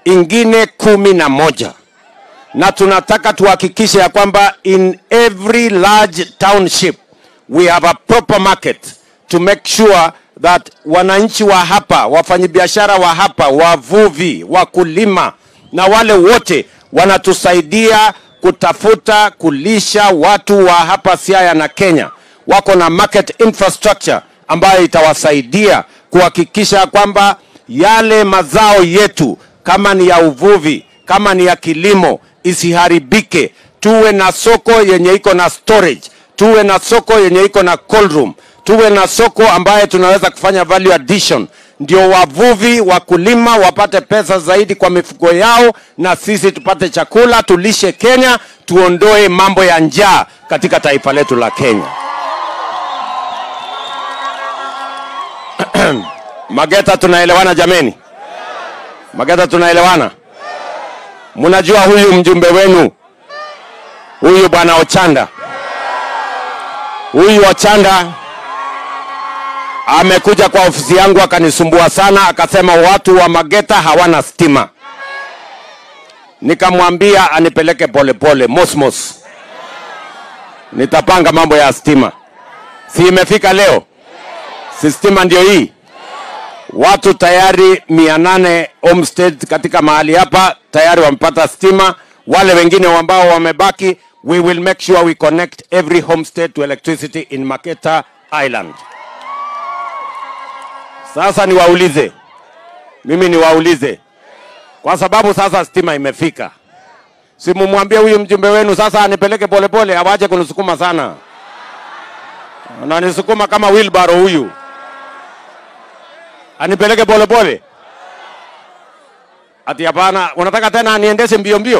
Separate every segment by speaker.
Speaker 1: ingine kumi na moja na tunataka tuhakikishe ya kwamba in every large township we have a proper market to make sure that wananchi wa hapa, wafanyabiashara wa hapa, wavuvi, wakulima na wale wote wanatusaidia kutafuta kulisha watu wa hapa Siaya na Kenya, wako na market infrastructure ambayo itawasaidia kuhakikisha kwamba yale mazao yetu kama ni ya uvuvi, kama ni ya kilimo isiharibike. Tuwe na soko yenye iko na storage, tuwe na soko yenye iko na cold room, tuwe na soko ambaye tunaweza kufanya value addition, ndio wavuvi wakulima wapate pesa zaidi kwa mifugo yao, na sisi tupate chakula, tulishe Kenya, tuondoe mambo ya njaa katika taifa letu la Kenya. Mageta, tunaelewana jameni? Mageta, tunaelewana? Mnajua huyu mjumbe wenu huyu bwana Ochanda, huyu Ochanda amekuja kwa ofisi yangu akanisumbua sana, akasema watu wa Mageta hawana stima. Nikamwambia anipeleke polepole Mosmos, nitapanga mambo ya stima. Si imefika leo? Si stima ndio hii? Watu tayari mia nane homestead katika mahali hapa tayari wamepata stima. Wale wengine ambao wamebaki, we will make sure we connect every homestead to electricity in Maketa Island. Sasa niwaulize, mimi niwaulize, kwa sababu sasa stima imefika, simumwambie huyu mjumbe wenu sasa anipeleke polepole, awache kunisukuma sana, ananisukuma kama wheelbarrow huyu anipeleke polepole? Ati hapana, unataka tena aniendeshe mbio mbio?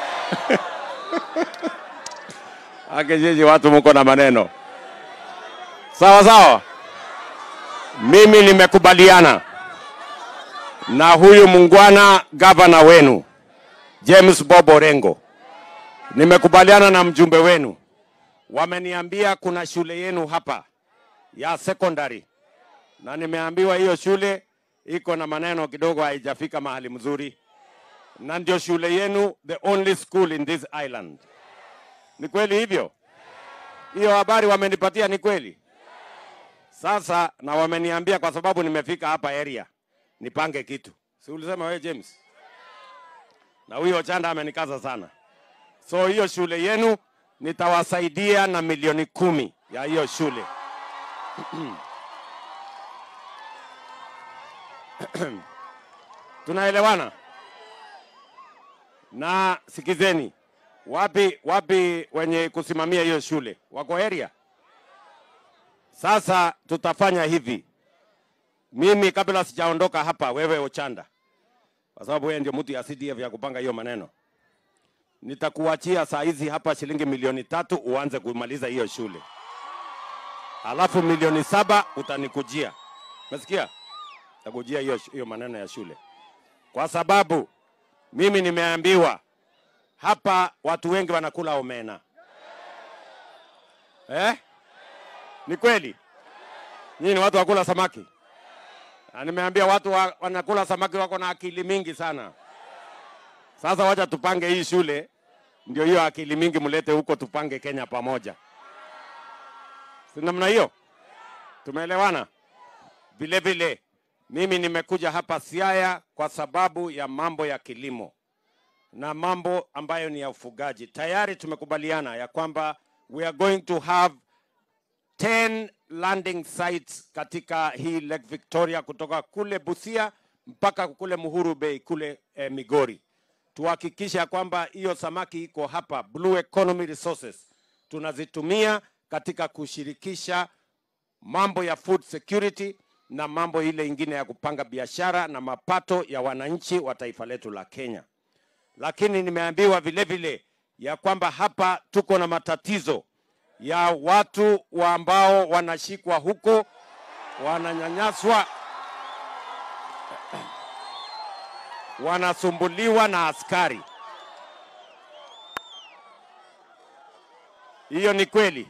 Speaker 1: Ake jiji watu mko na maneno sawa sawa. Mimi nimekubaliana na huyu mungwana gavana wenu James Bob Orengo, nimekubaliana na mjumbe wenu, wameniambia kuna shule yenu hapa ya secondary na nimeambiwa hiyo shule iko na maneno kidogo, haijafika mahali mzuri, na ndio shule yenu, the only school in this island. Ni kweli hivyo? Hiyo habari wamenipatia ni kweli? Sasa na wameniambia kwa sababu nimefika hapa area nipange kitu, si ulisema wewe James? Na huyo Chanda amenikaza sana, so hiyo shule yenu nitawasaidia na milioni kumi ya hiyo shule tunaelewana? Na sikizeni, wapi wapi wenye kusimamia hiyo shule wako area? Sasa tutafanya hivi, mimi kabla sijaondoka hapa, wewe Ochanda, kwa sababu wewe ndio mtu ya CDF ya kupanga hiyo maneno, nitakuachia saa hizi hapa shilingi milioni tatu uanze kumaliza hiyo shule, alafu milioni saba utanikujia. Umesikia? Nitakujia hiyo hiyo maneno ya shule, kwa sababu mimi nimeambiwa hapa watu wengi wanakula omena eh? Ni kweli? Nyinyi ni watu wakula samaki? Na nimeambia watu wa, wanakula samaki wako na akili mingi sana. Sasa wacha tupange hii shule, ndio hiyo akili mingi mlete huko, tupange Kenya pamoja, si namna hiyo? Tumeelewana? Vile vile mimi nimekuja hapa Siaya kwa sababu ya mambo ya kilimo na mambo ambayo ni ya ufugaji. Tayari tumekubaliana ya kwamba we are going to have 10 landing sites katika hii Lake Victoria kutoka kule Busia mpaka kule Muhuru Bay kule eh, Migori. Tuhakikishe ya kwamba hiyo samaki iko hapa, Blue Economy Resources tunazitumia katika kushirikisha mambo ya food security na mambo ile ingine ya kupanga biashara na mapato ya wananchi wa taifa letu la Kenya. Lakini nimeambiwa vile vile ya kwamba hapa tuko na matatizo ya watu wa ambao wanashikwa huko wananyanyaswa, wanasumbuliwa na askari. Hiyo ni kweli?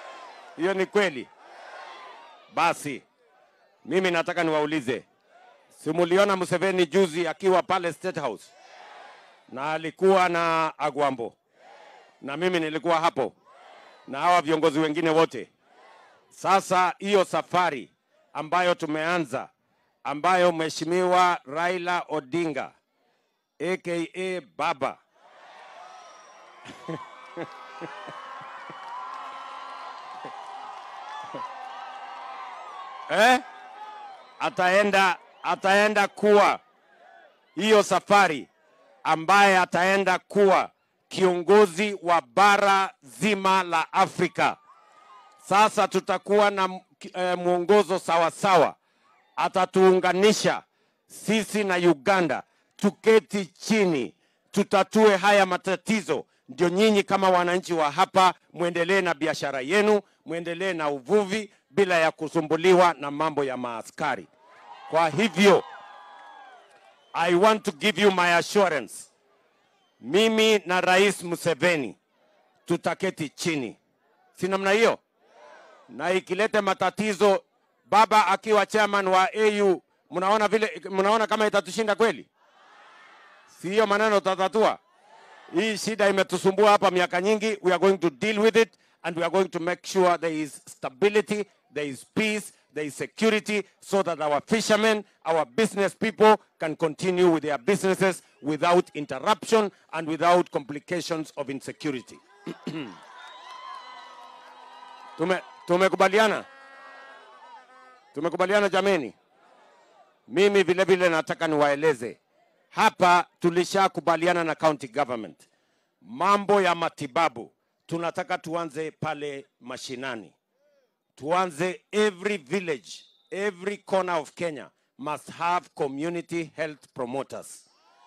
Speaker 1: Hiyo ni kweli? Basi mimi nataka niwaulize Simuliona Museveni juzi akiwa pale State House na alikuwa na Agwambo na mimi nilikuwa hapo na hawa viongozi wengine wote. Sasa hiyo safari ambayo tumeanza ambayo Mheshimiwa Raila Odinga aka Baba eh? ataenda ataenda kuwa hiyo safari ambaye ataenda kuwa kiongozi wa bara zima la Afrika. Sasa tutakuwa na eh, mwongozo sawa sawa, atatuunganisha sisi na Uganda, tuketi chini, tutatue haya matatizo, ndio nyinyi kama wananchi wa hapa mwendelee na biashara yenu, mwendelee na uvuvi bila ya kusumbuliwa na mambo ya maaskari. Kwa hivyo I want to give you my assurance, mimi na Rais Museveni tutaketi chini, si namna hiyo? Na ikilete matatizo, baba akiwa chairman wa AU, mnaona vile, mnaona kama itatushinda kweli? Si hiyo maneno tutatatua. Hii shida imetusumbua hapa miaka nyingi. We are going to deal with it and we are going to make sure there is stability, there is peace, there is security so that our fishermen, our business people can continue with their businesses without interruption and without complications of insecurity. Tume, tumekubaliana? Tumekubaliana jameni? Mimi vile vile nataka niwaeleze hapa, tulishakubaliana na county government mambo ya matibabu, tunataka tuanze pale mashinani, tuanze every village, every corner of Kenya must have community health promoters.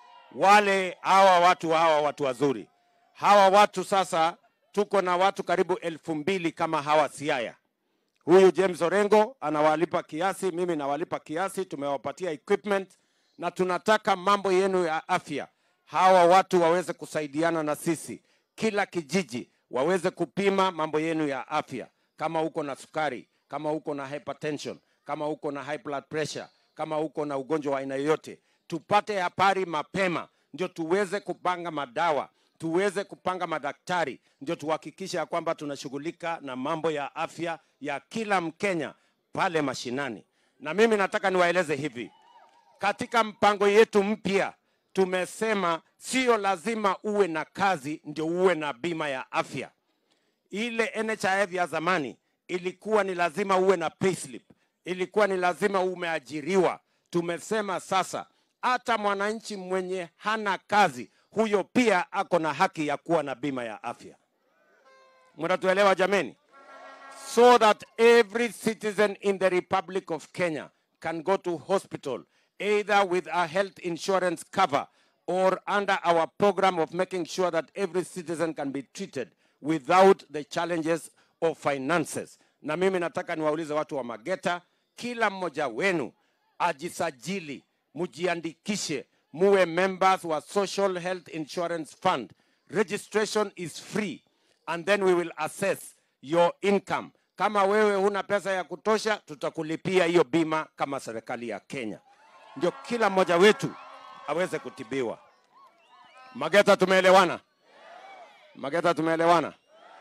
Speaker 1: Wale hawa watu hawa watu wazuri hawa watu sasa, tuko na watu karibu elfu mbili kama hawa Siaya. Huyu James Orengo anawalipa kiasi, mimi nawalipa kiasi, tumewapatia equipment na tunataka mambo yenu ya afya, hawa watu waweze kusaidiana na sisi, kila kijiji waweze kupima mambo yenu ya afya, kama uko na sukari, kama uko na hypertension, kama uko na high blood pressure, kama uko na ugonjwa wa aina yoyote, tupate habari mapema, ndio tuweze kupanga madawa tuweze kupanga madaktari, ndio tuhakikishe ya kwamba tunashughulika na mambo ya afya ya kila Mkenya pale mashinani. Na mimi nataka niwaeleze hivi, katika mpango yetu mpya tumesema sio lazima uwe na kazi ndio uwe na bima ya afya. Ile NHIF ya zamani ilikuwa ni lazima uwe na payslip, ilikuwa ni lazima umeajiriwa. Tumesema sasa hata mwananchi mwenye hana kazi huyo pia ako na haki ya kuwa na bima ya afya. Mnatuelewa jameni? So that every citizen in the Republic of Kenya can go to hospital either with a health insurance cover or under our program of making sure that every citizen can be treated without the challenges of finances. Na mimi nataka niwaulize watu wa Mageta, kila mmoja wenu ajisajili, mujiandikishe, muwe members wa Social Health Insurance Fund. Registration is free and then we will assess your income. Kama wewe huna pesa ya kutosha, tutakulipia hiyo bima kama serikali ya Kenya, ndio kila mmoja wetu aweze kutibiwa. Mageta, tumeelewana? Mageta, tumeelewana?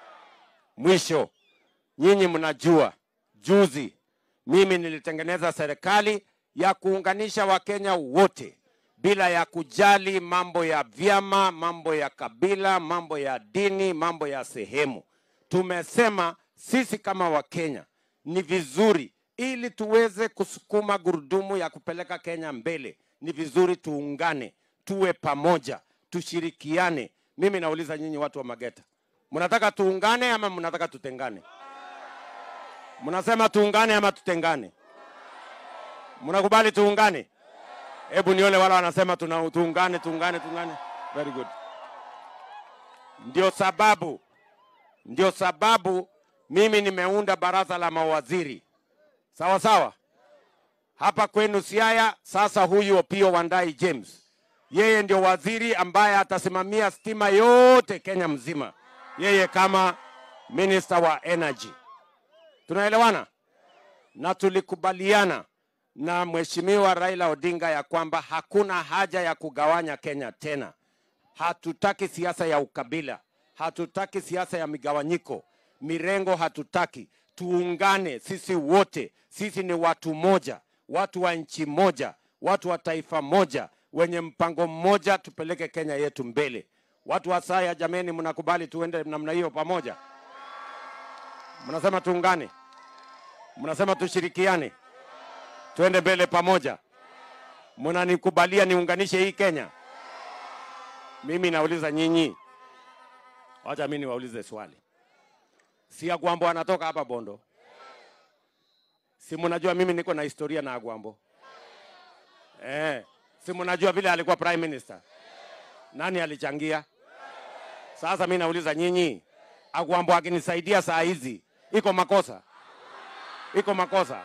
Speaker 1: Mwisho, nyinyi mnajua, juzi mimi nilitengeneza serikali ya kuunganisha Wakenya wote bila ya kujali mambo ya vyama, mambo ya kabila, mambo ya dini, mambo ya sehemu. Tumesema sisi kama Wakenya ni vizuri, ili tuweze kusukuma gurudumu ya kupeleka Kenya mbele, ni vizuri tuungane, tuwe pamoja, tushirikiane. Mimi nauliza nyinyi watu wa Mageta, mnataka tuungane ama mnataka tutengane? Mnasema tuungane ama tutengane? Mnakubali tuungane? Hebu nione wale wanasema tuna tuungane, tuungane, tuungane. Very good. Ndio sababu, ndio sababu mimi nimeunda baraza la mawaziri, sawa sawa, hapa kwenu Siaya. Sasa huyu Opiyo Wandayi James, yeye ndio waziri ambaye atasimamia stima yote Kenya mzima, yeye kama minister wa energy. Tunaelewana? Na tulikubaliana na Mheshimiwa Raila Odinga ya kwamba hakuna haja ya kugawanya Kenya tena. Hatutaki siasa ya ukabila, hatutaki siasa ya migawanyiko, mirengo hatutaki. Tuungane sisi wote, sisi ni watu moja, watu wa nchi moja, watu wa taifa moja, wenye mpango mmoja, tupeleke Kenya yetu mbele. Watu wa Saya, jameni, mnakubali tuende namna hiyo pamoja? Mnasema tuungane, mnasema tushirikiane, tuende mbele pamoja. Mnanikubalia niunganishe hii Kenya? Mimi nauliza nyinyi, wacha mimi niwaulize swali. Si Agwambo anatoka hapa Bondo? Si mnajua mimi niko na historia na Agwambo? Eh, si mnajua vile alikuwa prime minister? Nani alichangia? Sasa mimi nauliza nyinyi, Agwambo akinisaidia saa hizi iko makosa? Iko makosa?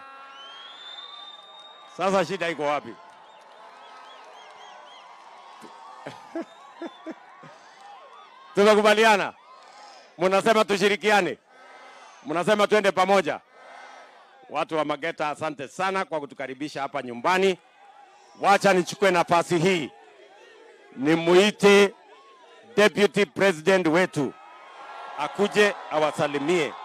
Speaker 1: Sasa shida iko wapi? Tumekubaliana? Mnasema tushirikiane, mnasema tuende pamoja. Watu wa Mageta, asante sana kwa kutukaribisha hapa nyumbani. Wacha nichukue nafasi hii nimuite deputy president wetu akuje awasalimie.